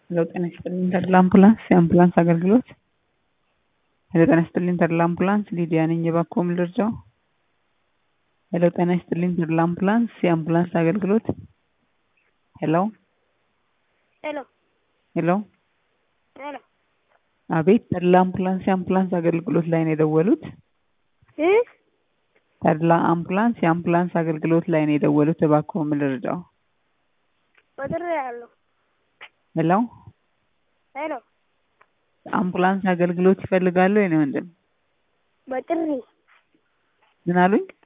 ሄሎ ጤና ይስጥልኝ ተድላ አምቡላንስ የአምቡላንስ አገልግሎት ሄሎ ጤና ይስጥልኝ ተድላ አምቡላንስ ሊዲያ ነኝ እባክዎ ምን ልርዳዎ ሄሎ ጤና ይስጥልኝ ተድላ አምቡላንስ የአምቡላንስ አገልግሎት ሄሎ ሄሎ ሄሎ ሄሎ አቤት ተድላ አምቡላንስ የአምቡላንስ አገልግሎት ላይ ነው የደወሉት እ ተድላ አምቡላንስ የአምቡላንስ አገልግሎት ላይ ነው የደወሉት እባክዎ ምን ልርዳዎ ወጥሬያለሁ ሄሎ ሄሎ አምቡላንስ አገልግሎት ይፈልጋሉ የኔ ወንድም በጥሪ ምን አሉኝ